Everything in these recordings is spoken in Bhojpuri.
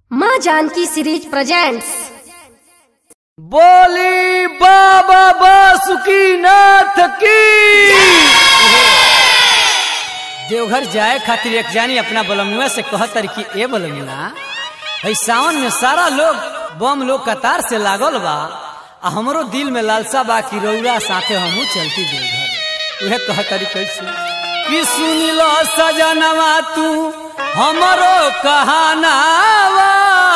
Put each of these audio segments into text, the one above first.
माँ जानकी सीरीज प्रेजेंट्स बोली बाबा बासुकी नाथ की देवघर जाए खातिर एक जानी अपना बलमुआ से कहतर कि ए बलमुआ है सावन में सारा लोग बम लोग कतार से लागल बा आ हमरो दिल में लालसा बा कि रौरा साथे हमहू चलती देवघर उहे कहतरी कैसे कि सुनी लो सजनवा तू हमरो कहानावा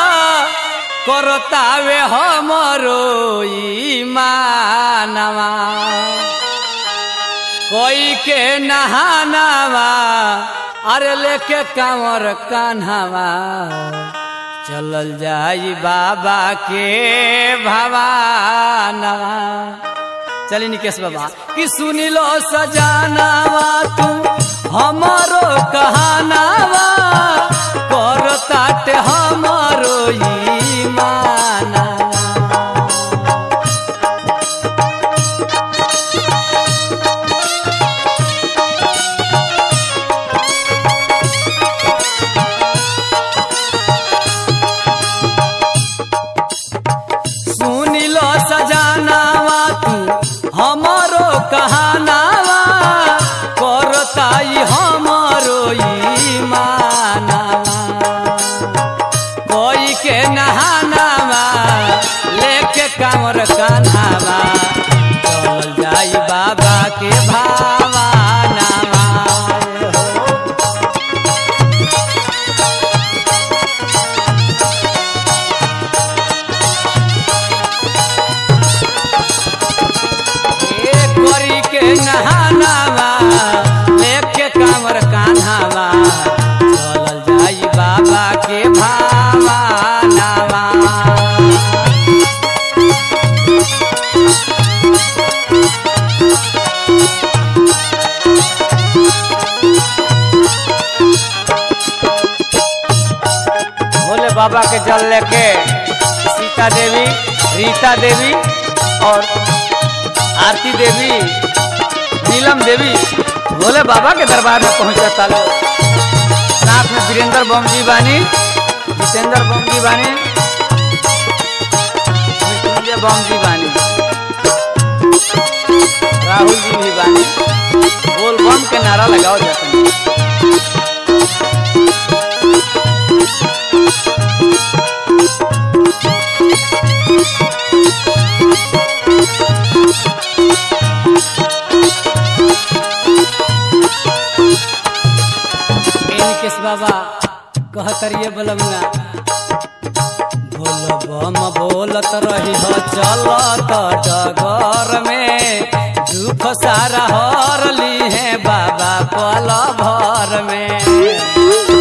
करतावे हमरो ईमानवा कोई के नहानावा अरे लेके कांवर कान्हावा चलल जाई बाबा के भवानवा चली निकेश बाबा कि सुनी लो सजानावा तू हमारो कहानावा कर ताटे हमारो ईमानवा सुनी लो सजानावा तू हमारो कहानावा करताई हमारो ईमानवा कोई के नहानावा लेके कांवर कान्हावा चल जाई बाबा के भावानावा ए करी के नहानावा लेके कांवर कान्हावा चलल जाई बाबा के भावानावा भोले बाबा के जल लेके सीता देवी रीता देवी और आरती देवी नीलम देवी भोले बाबा के दरबार में पहुंचता लोग साथ में वीरेंद्र बम जी बानी जितेंद्र बम जी बानी मृत्युंजय बम जी बानी राहुल जी भी बानी बोल बम के नारा लगाओ जाते हैं केस बाबा कहतरिए बलमुआ बोल बम बोलत रही हो चलत डगर में दुख सारा हर ली है बाबा पल भर में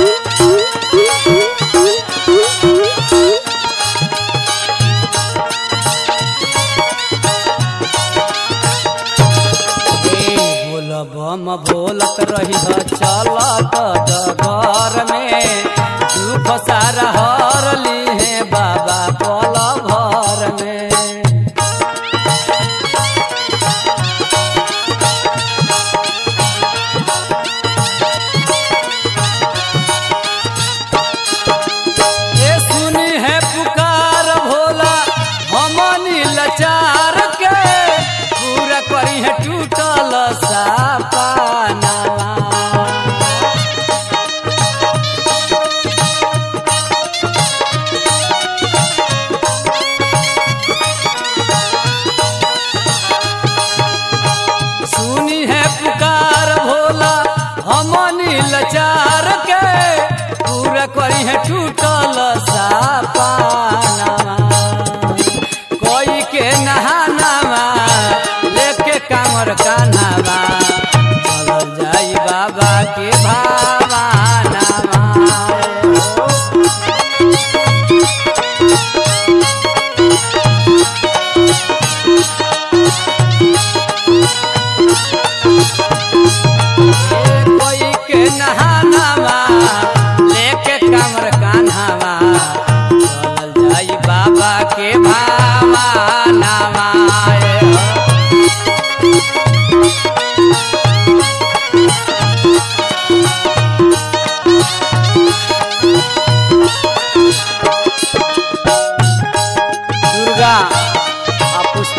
बोल बम बोलत रही हो चलत डगर में दुख सारा हर ली है बाबा पल भर में ये सुनी है पुकार भोला हमनी लाचार के पूरा करी है टूटल सापानावा सुनी है पुकार भोला हमनी लाचार के पूरा करी है टूटल सापानावा कोई के नहानावा लेके कांवर कान्हावा चलल जाई बाबा के भावानावा कोई के नहानावा लेके कमर कान्हावा चलल जाई बाबा के भावानावा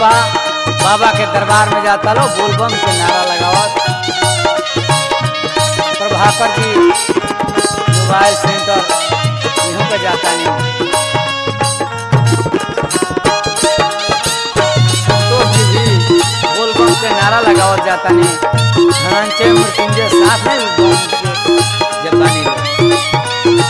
बा बाबा के दरबार में जाता लो बोलबम के नारा लगावत प्रभाकर जी मोबाइल सेंटर इहों पे जाता नहीं संतोष जी भी बोलबम के नारा लगावत जाता नहीं धनंजय मृत्युंजय साथ है बम के जापानी लोग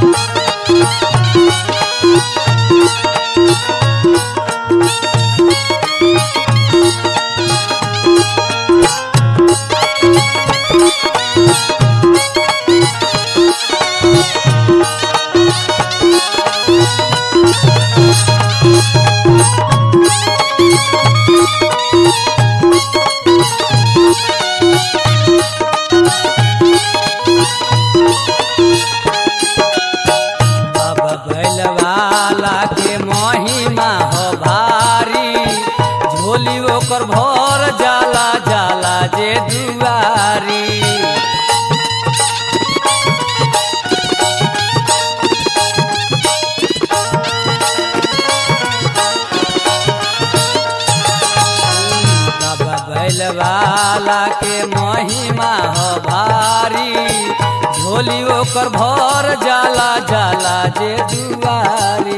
बाबा बैलवाला के महिमा हो भारी झोली ओकर भर जाला जाला जे दुआरी बाबा बैलवाला के महिमा हो भारी झोली ओकर भर जाला जाला जे दुआरी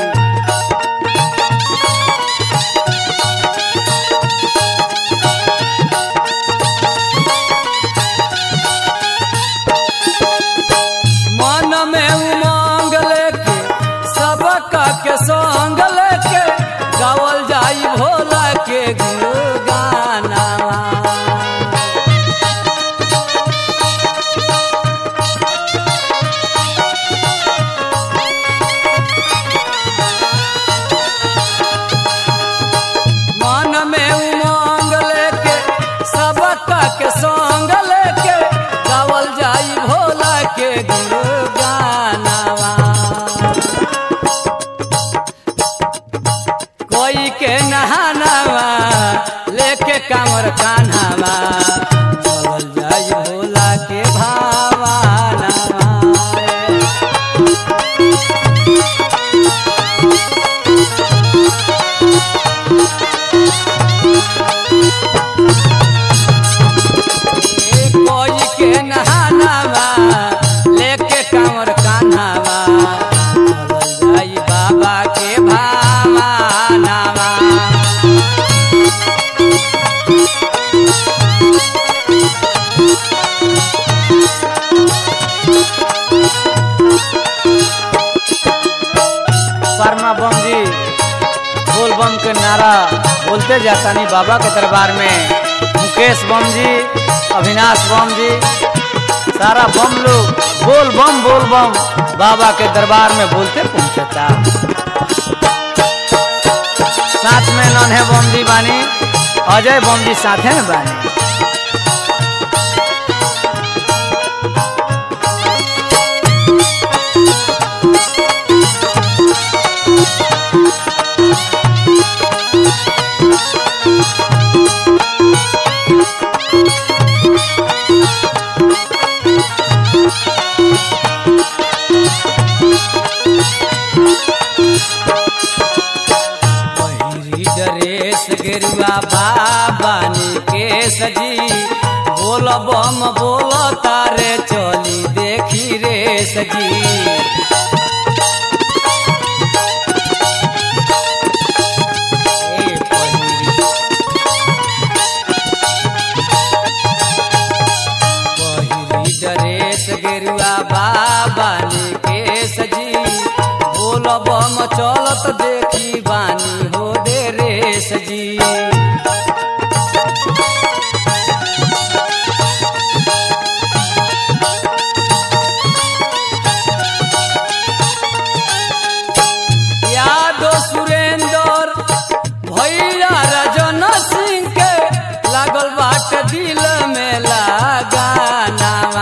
मन में उमंग लेके सबका के संग लेके गावल जाई भोला के गुणगाना मन में उमंग लेके सबका के संग लेके गावल जाई भोला के गुणगानावा कोई के नहानावा लेके कामर कान्हावा चलल जाई भोला के भावानावा कोई के नहानावा लेके कांवर कान्हावा चलल जाई बाबा के भावानावा परमा बम जी बोल बम के नारा बोलते जाता नहीं बाबा के दरबार में मुकेश बम जी अविनाश बम जी सारा बम लोग बोल बम बोल बम बाबा के दरबार में बोलते पहुंचता साथ में नन्हे बम जी बानी अजय बम जी साथे में बानी पहिरी ड्रेस गेरुआ बाबा के सजी बोल बम बोल तारे चली देखी रे सजी ए पहिरी पहिरी ड्रेस गेरुआ बाबा के सजी बोल बम चलत देखी बानी हो दे रे सजी यादव सुरेंद्र भैया रजन सिंह के लागल बाट दिल में लगानावा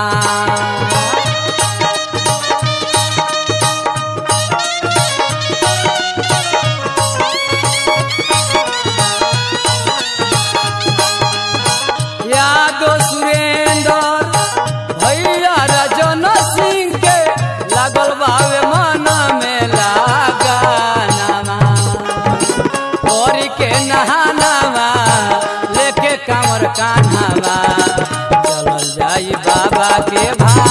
बाबा के भाव